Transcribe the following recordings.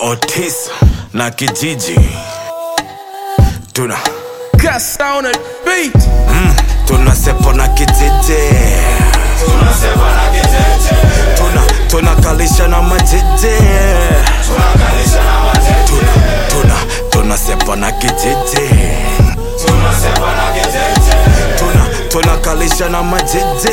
Otis na kijiji tuna Gas on the beat. mm, tuna sepo na kijiji tuna tunakalisha na majiji tuna tuna tuna sepo na kijiji tuna tunakalisha na majiji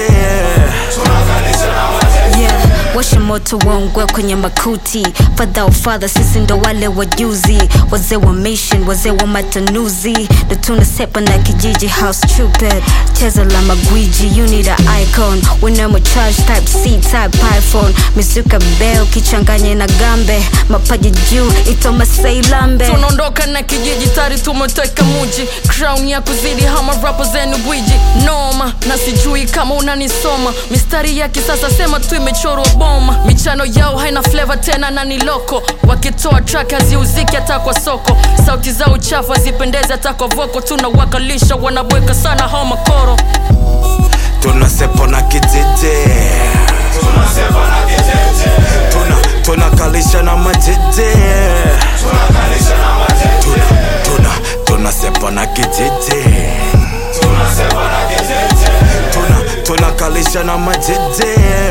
yeah. washa moto waungwe kwenye makuti fadha ufadha sisi ndo wale wajuzi wazee wa mission wazee wa matanuzi ndo tunasepa na kijiji house stupid cheza la magwiji you need a icon winamo charge type c type iphone misuka bel kichanganye na gambe mapaji juu itomaseilambe tunaondoka na kijiji tari tumeteka muji crown ya kuzidi hama rapo zenu gwiji noma na sijui kama unanisoma mistari ya kisasa sema tu imechorwa boma michano yao haina flavor tena na ni loko wakitoa track haziuziki hata kwa soko sauti za uchafu hazipendezi hata kwa voko tunawakalisha wanabweka sana hao makoro tuna sepo na kijiji tuna tunakalisha na majiji tuna tuna tuna sepo na kijiji tuna tunakalisha na majiji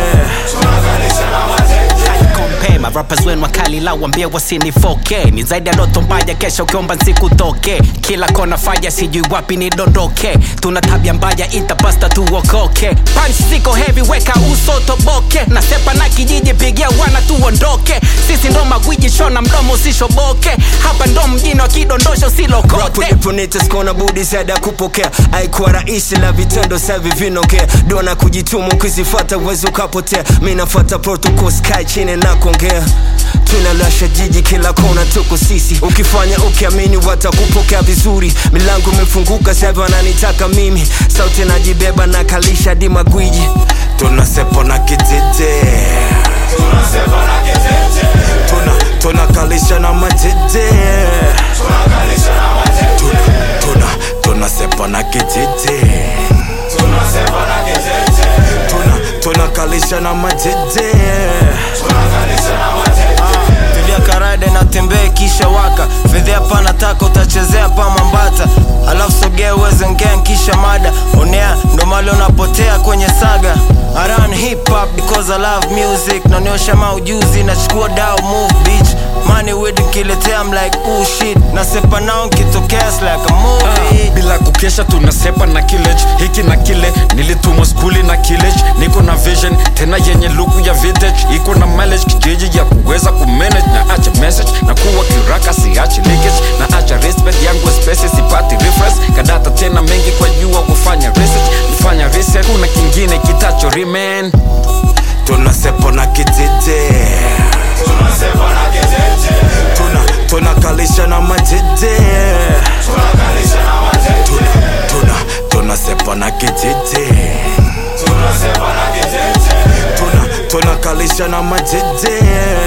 compare marappers wenu wakali la wambie wasinifoke ni zaidi ya ndoto mbaya kesho ukiomba nsikutoke kila kona faya sijui wapi nidondoke tuna tabia mbaya itapasta tuokoke punch ziko heavy weka uso toboke na sepa na kijiji pigia wana tuondoke sisi ndo magwiji shona mdomo usishoboke hapa ndo mjini wakidondosho silokote Rapuliponite skona budi zaidi ya kupokea aikuwa rahisi la vitendo savi vinokea dona kujitumu kuzifata uwezi ukapotea mi nafata protocol sky chini na kuongea tunalasha jiji kila kona tuko sisi ukifanya ukiamini watakupokea vizuri milango imefunguka savi wananitaka mimi sauti najibeba na kalisha di magwiji tuna sepo na kijiji tuna tunakalisha na majiji tuna tuna tuna sepo na kijiji tuna tunakalisha na majiji tulia karade na tembee kisha waka fedhea pana taka utachezea pa mambata alafu sogea uweze ngea kisha mada onea ndo mali unapotea kwenye saga I run hip hop because I love music naniosha maujuzi nachukua dao move bitch money with nkiletea I'm like oh shit nasepa nao nkitokea it's like a movie bila kukesha tunasepa na kilej hiki na kile nilitumwa skuli na kilej niko na vision tena yenye luku ya vintage iko na mileage kijiji ya kuweza kumanage na acha message na kuwa kiraka siachi leakage na acha respect yangu espesi sipati reference kadata tena mengi kwa jua kufanya research nifanya research kuna kingine kitacho remain tuna sepo na kijiji tuna tunakalisha na majiji tuna tuna tuna sepo na kijiji tuna tunakalisha na majiji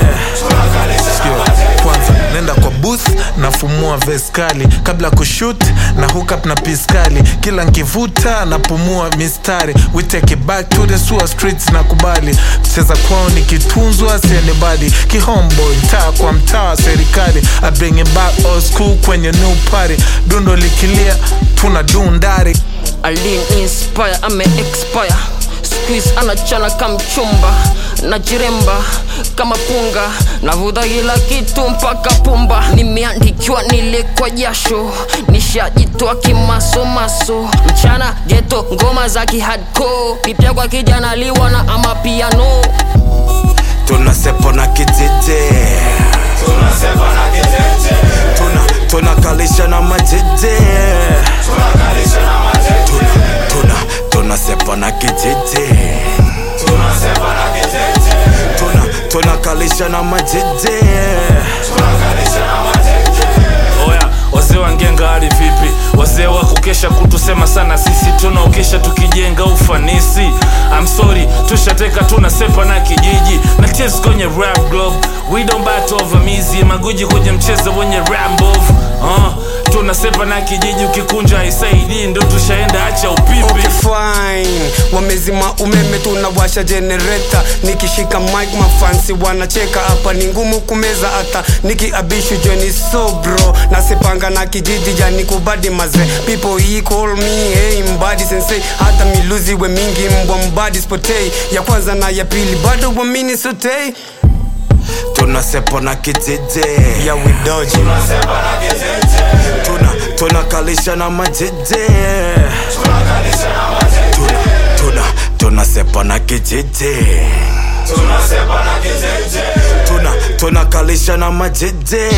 kwanza nenda kwa booth nafumua veskali kabla kushut na hookup na piskali kila nkivuta napumua mistari we take it back to the sewer streets na kubali cheza kwao nikitunzwa sienibadi kihomboy mtaa kwa mtaa serikali I bring it back old school kwenye new party dundo likilia tuna dundari alin inspire ame expire squeeze anachana kamchumba najiremba kama punga navuta kila kitu mpaka pumba nimeandikiwa nile kwa jasho nishajitoa kimasomaso mchana geto ngoma za kihadco pipya kwa kijana liwa na ama piano tuna sepo na kijiji tuna tunakalisha na majiji tuna tuna tuna sepo na kijiji tuna tunakalisha na majiji oya wazee wa ngenga hali vipi wazee wa kukesha kutusema sana sisi tunaokesha tukijenga ufanisi I'm sorry tushateka tunasepa na kijiji na tears kwenye rap globe we don't bat over mizi maguji kwenye mchezo wenye rambo uh, tunasepa na kijiji ukikunja haisaidii ndo tushaenda acha upipi okay fine wamezima umeme tunawasha generator nikishika mic mafansi wanacheka hapa ni ngumu kumeza hata nikiabishu joni sobro nasepanga na kijiji jani kubadi maze people he call me hey mbadi sensei hata miluzi we mingi mbwa mbadi spotei ya kwanza na ya pili bado wamini sotei tunasepa na kijiji ya widoji tuna tunakalisha na majiji tuna tuna tunasepa na kijiji tuna tunakalisha na majiji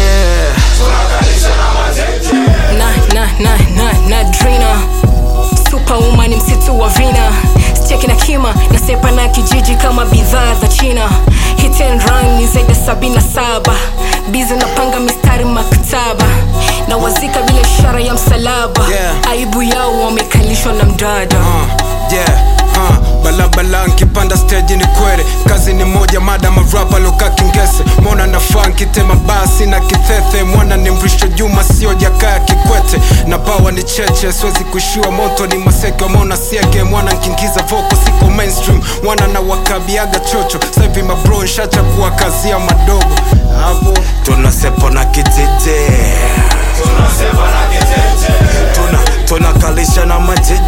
na na na na na drina superwoman msitu wa vina steki na kima nasepa na kijiji kama bidhaa za china hit and run ni zaidi ya sabini na saba bizi napanga mistari maktaba na wazika bila ishara ya msalaba Yeah. aibu yao wamekalishwa na mdada uh, yeah uh, balabala nkipanda stage ni kwere kazi ni moja mada marapa loka kingese mona nafaa nkitema basi na kithethe mwana ni mrisho juma sio jakaya kikwete na bawa ni cheche siwezi kushua moto ni maseke mona siege mwana nkingiza voko siko mainstream mwana na wakabiaga chocho sahivi mabro nshacha kuwakazia madogo hapo tunasepa na kijiji tuna tunakalisha na majiji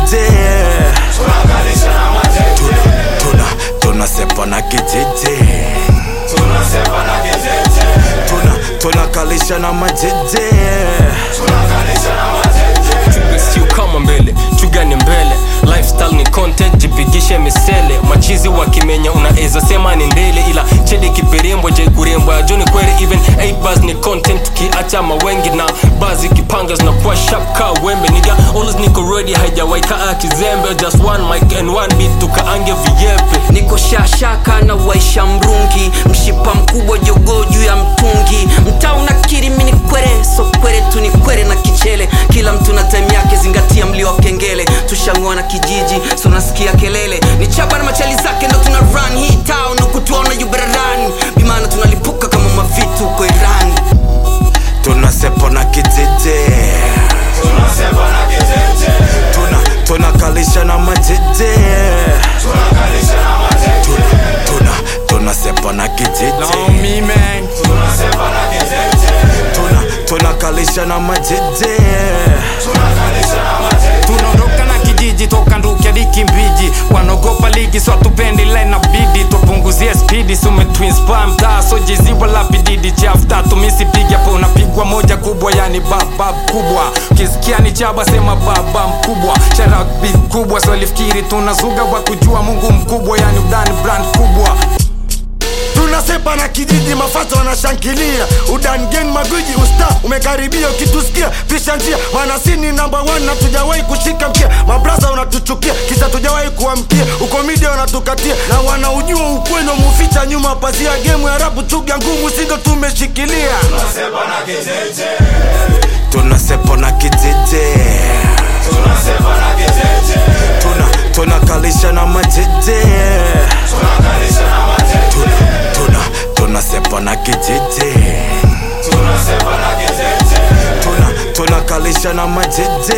tuna tuna tunasepa na kijiji tuna tunakalisha na majiji sio kama mbele chugani mbele lifestyle ni content jipigishe misele machizi wakimenya unaweza sema ni ndele ila chedi kiperembwa je kurembwa joni kwere even 8 bars ni content tukiacha mawengi na bazi kipanga zinakuwa sharp ka wembe niga always niko ready haijawaika kizembe just one mic and one beat tukaange viepe niko shashaka na waisha mrungi mshipa mkubwa jogoo juu ya mtungi mtaa unakiri mini kwere so kwere tu ni kwere na kichele kila mtu na time yake zingatia mlio wa kengele tushang'oa na kijiji so nasikia kelele ni chaba na machali zake ndo tuna run hii town huku tuona yuberarani bimana tunalipuka kama mavitu huko irani tunasepa na kijiji tuna tunakalisha na majiji tuna tuna tunasepa na kijiji tuna tunakalisha na majiji tunaondoka na kijiji toka nduki hadi kimbiji wanaogopa ligi so hatupendi line na bidi tupunguzie spidi sume twins pa mtaa so jezi wala pididi chafu tatu misipiga po unapigwa moja kubwa yani baba kubwa kisikia ni chaba sema baba mkubwa sharak kubwa so lifikiri tunazuga wa kujua mungu mkubwa yani udani brand kubwa tunasepa na kijiji mafata wanashangilia udangen magwiji usta umekaribia ukitusikia pisha njia manasini namba 1 na tujawahi kushika mkia mabraza wanatuchukia kisa tujawahi kuamkia uko media wanatukatia na wanaujua ukweli muficha nyuma pazia gemu ya rapu chuga ngumu sindo tumeshikilia tunasepa na kijiji tuna tunakalisha na majiji tuna tuna tunasepa na kijiji tuna tunakalisha na majiji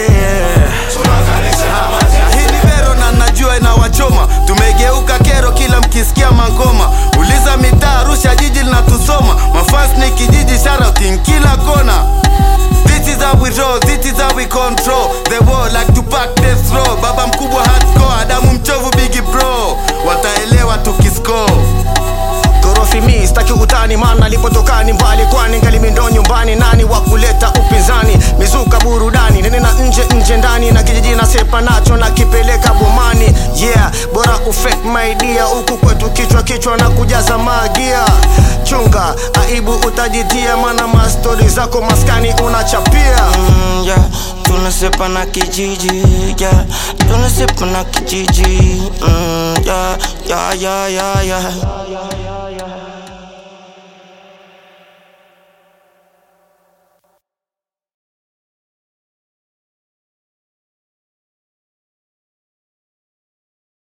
hii ni vero na najua inawachoma tumegeuka kero kila mkisikia mangoma uliza mitaa arusha jiji linatusoma mafans ni kijiji shouting kila kona This is how we roll, this is how we control The war like to pack death row Baba mkubwa hardcore, Adamu mchovu bigi bro Wataelewa tukiscore Korofi mi staki utani mana lipotoka ni mbali kwani ngalimi ndo nyumbani nani wa kuleta upinzani mizuka burudani nene na nje nje ndani na kijiji na sepa nacho na kipeleka bomani yeah bora ufake maidia huku kwetu kichwa kichwa na kujaza magia chunga aibu utajitia mana mastori zako maskani unachapia mm, yeah. tunasepa na kijiji yeah. tunasepa na kijiji mm, yeah, yeah, yeah, yeah, yeah.